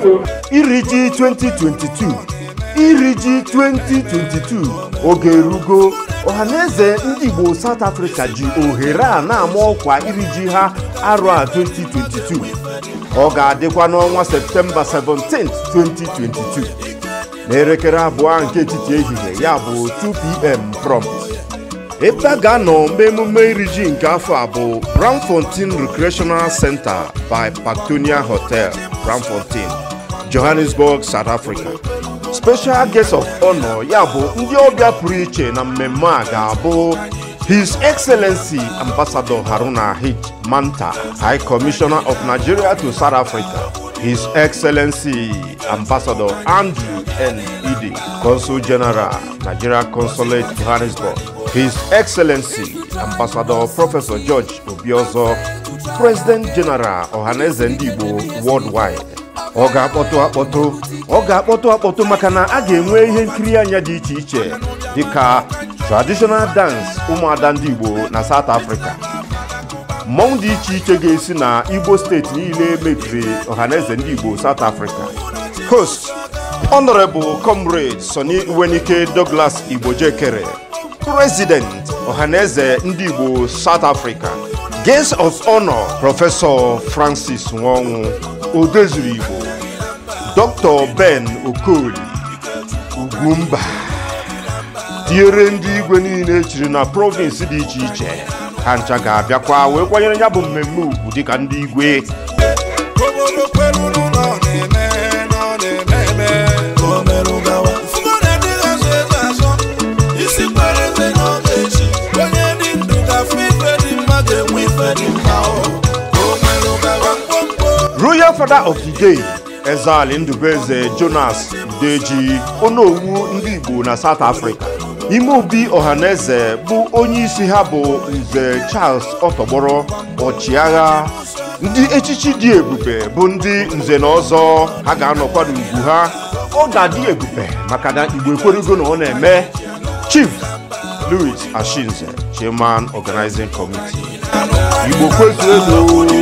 iri ji 2022 iri ji 2022 oge erugo ọhaneze ndị igbo south africa ji ohere a na-ama ọkwa iri ji ha arụ a 2022 ọ ga-adịkwa n'ọnwa septemba 17 2022 n'elekere abụọ nke etiti ehihie ya bụ 2pm prompt ebe a ga-anọ mee emume iri ji nke afọ a bụ Braamfontein Recreational Center by Pactonia Hotel Braamfontein Johannesburg South Africa special guest of honor ya bụ ndị ọbịa pụrụ iche na mmemme a ga-abụ His Excellency Ambassador Haruna H. Manta High Commissioner of Nigeria to South Africa His Excellency Ambassador Andrew N. Idi Consul General Nigeria Consulate Johannesburg His Excellency Ambassador Professor George Obiozo President General Ọhaneze ndị Igbo Worldwide ọ ga-akpọtụ akpọtụ ọ ga-akpọtụ akpọtụ maka na a ga-enwe ihe nkiri anya dị iche iche dịka traditional dance ụmụada ndị Igbo na South Africa mmọnwụ dị iche iche ga-esi na Igbo steeti niile mebiri ọhaneze ndị Igbo South Africa host Honorable Comrade Sonny Iwenike Douglas Igbojekere President ọhaneze ndị Igbo South Africa Guest of Honor Prọfesọ Francis Nwonwu Odezuru Igbo Dr. Ben Okoli Ugwumba tinyere ndị igwe niile echiri na provinsi dị iche iche ha ncha ga-abịakwa wee kwanyere ya bụ mmemme ugwu dịka ndị igwe obodo kweruru na ọ na-eme na ọ na-eme eme o merụ gawa ụfụma na-adịghị azụ eze azọ isi kwere eze na ọ ga-echi onye dị ndụ ga-afụ ife dị mma ga-enwe ife dị mma o o merụ gawa mkpomkpo royal father of the day ezali ndubeze jonas udeji onowu ndị igbo na south africa ime obi ọhaneze bụ onye isi ha bụ nze charles ọtọgbọrọ ọchịagha ndị echichi dị ebube bụ ndị nze na ọzọ ha ga-anọkwa n'ugwu ha ọ ga-adị ebube maka na igbo ekwerugo na ọ na-eme chief louis ashinze chairman organizing committee igbo kwezuo ego